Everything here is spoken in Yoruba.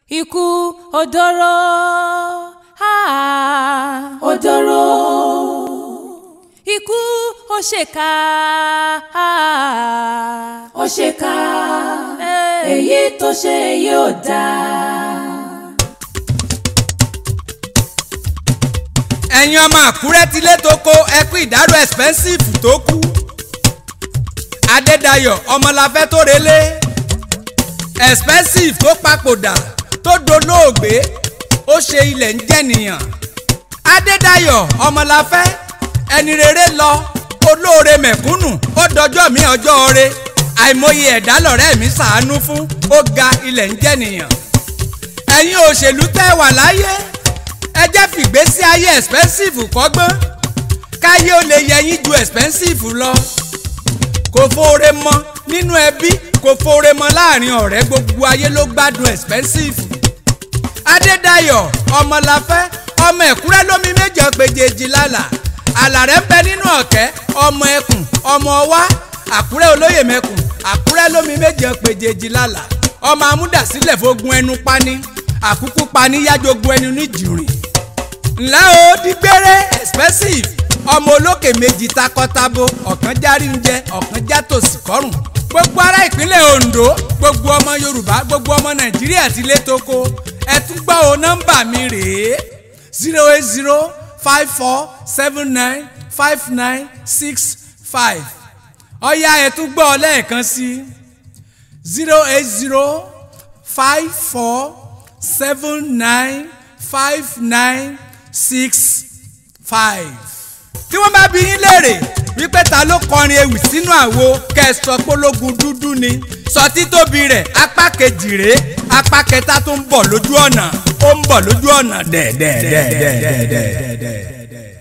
ikú odoro ah. Odoro. ikú òṣèkà ah. Ó ṣe ká Eh. èyí tó ṣe yóò dáa. ẹ̀yin ọmọ àkúrẹ́ tilé tó kó ẹkú ìdárò expensive tó kú adédayọ̀ ọmọláfẹ́ tó relé expensive tó papòdà tó dolóògbé ó ṣe ilẹ̀ ń jẹ̀nìyàn adédayọ̀ ọmọláfẹ́ ẹni rere lọ olóore mẹ̀kúnnù ó dọjọ́ mi ọjọ́ re àìmọye ẹ̀dá lọ̀rẹ́ mi ṣàánú fún ó ga ilẹ̀ ń jẹ̀nìyàn ẹ̀yin òṣèlú tẹ́ wà láyé ẹ jẹ́ fìgbésí ayé expensive kọ́gbọ́n káyé ó lè yẹ yín ju expensive lọ kò fóore mọ nínú ẹbí kò fóore mọ láàrin ọ̀rẹ́ gbogbo ayé ló gbádùn expensive adédayọ̀ ọmọláfẹ́ ọmọ ẹ̀kúrẹ́ lómi méjì ọ̀pẹ̀jẹ̀jì lálà àlàrẹ́ ń bẹ nínú ọ̀kẹ́ ọmọ ẹkùn ọmọ ọwá àkúrẹ́ olóyè mẹ́kùn àkúrẹ́ lómi méjì ọ̀pẹ̀jẹ̀jì lálà ọmọ amúdàsílẹ̀ fogun ẹnu pani àkúkú pani yájogun ẹnu níjìrìn ńlẹ́ o dígbére expensive ọmọ olókè méjì takọtabo ọ̀kan járí ń jẹ ọ̀kan já tòsí kọ́rùn. gbogbo ará ìpínlẹ̀ Ondo gbogbo ọmọ Yorùbá gbogbo ọmọ Nàìjíríà ti lé toko ẹ tún gbọ́ o nọ́mbà mi rèé zero eight zero five four seven nine five nine six five ọ̀ya ẹ tún gbọ́ ọ lẹ́ẹ̀kan sí zero eight zero five four seven nine five nine six five. tí wọ́n bá bí yín léèrè wípé ta ló kọrin ewì sínú àwo kẹsàn pológun dúdú ni sọ títóbi rẹ̀ apá kejì rèé apá kẹta tó ń bọ̀ lójú ọ̀nà ó ń bọ̀ lójú ọ̀nà dẹ̀dẹ̀dẹ̀dẹ̀dẹ̀dẹ̀.